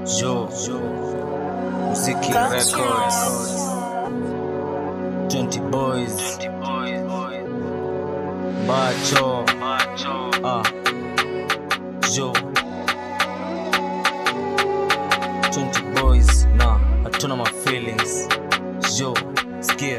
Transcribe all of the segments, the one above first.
Joe, Muziki Records, 20 Boys, Bacho, ah, Joe, 20 Boys, na hatuna ma feelings, Joe, sikia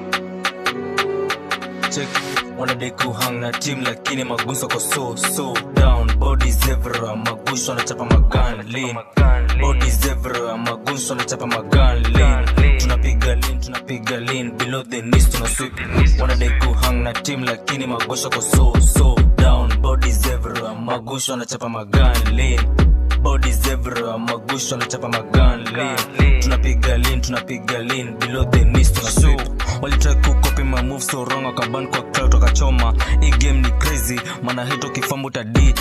check wanadai kuhang na team lakini maguso ko so so down bodies everywhere maguso anachapa magan lean bodies everywhere maguso anachapa magan lean tunapiga lean tunapiga lean below the knees tuna sweep wanadai kuhang na team lakini magosho ko so so down bodies everywhere magusho anachapa magan lean bodies everywhere magusho anachapa magan lean tunapiga lean tunapiga lean below the knees tuna sweep walitry kukopi my move so wrong wakaban kwa cloud wakachoma hii game ni crazy maana hito kifambo ta die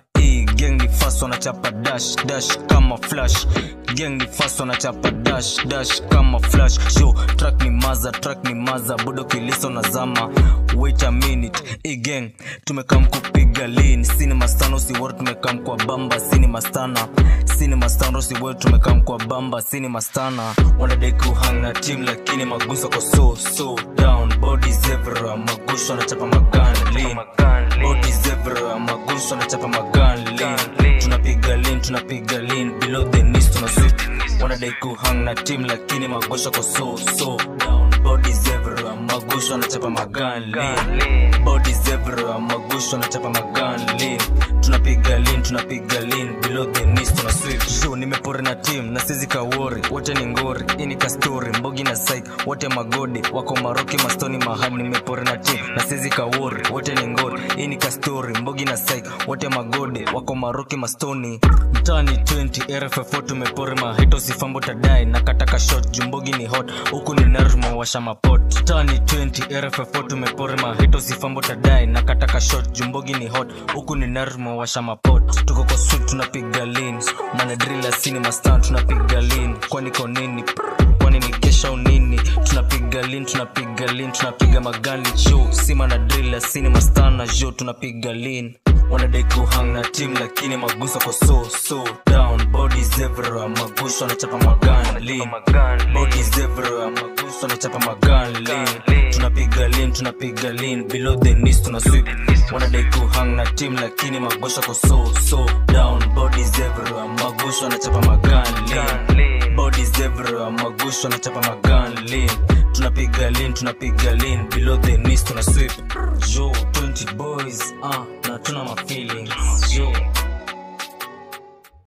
gang ni fast wanachapa dash dash kama flash gang ni fast wanachapa dash dash kama flash show track ni maza track ni maza budo kiliso na zama wait a minute hii gang tumekam kupiga lean cinema stano si word tumekam kwa bamba cinema stana cinema stano si word tumekam kwa bamba cinema stana wanadai kuhang na team lakini maguso ko so so down bodies everywhere magusho anachapa magan lean bodies everywhere magusho anachapa magan lean tunapiga lean tunapiga lean below the knees tuna sweep wanadai kuhang na team lakini magosho ko so so down bodies everywhere magusho anachapa magan lean bodies everywhere magusho anachapa magan lean tunapiga lean tunapiga lean below the knees tuna sweep show nimepore na team na sizi kawori wote ni ngori ini ka story mbogi na psych wote magodi wako maroki mastoni mahali nimepore na team na sizi kawori wote ni ngori ini ka story mbogi na psych wote magodi wako maroki mastoni mtani 20 rff tumepore mahito sifambo tadai na kataka shot jumbogi ni hot huku ni nerma washa mapot tani 20 rff tumepore mahito sifambo tadai na kataka shot jumbogi ni hot huku ni nerma washa mapot tuko kwa suit tunapiga lean mana drilla sini mastan tunapiga lean kwani ko nini kwani ni kesha unini tunapiga lean tunapiga lean tunapiga magani show sima na drilla sini mastan na jo tunapiga lean wanadai kuhang na team lakini maguso ko so so down bodies everywhere magusho anachapa magan lean bodies everywhere magusho anachapa magan lean tunapiga lean tunapiga lean below the knees tuna sweep wanadai kuhang na team lakini magosho ko so so down bodies everywhere magusho anachapa magan lean bodies everywhere magusho anachapa magan lean tunapiga lean tunapiga lean below the knees tuna sweep jo 20 boys ah na tuna ma feelings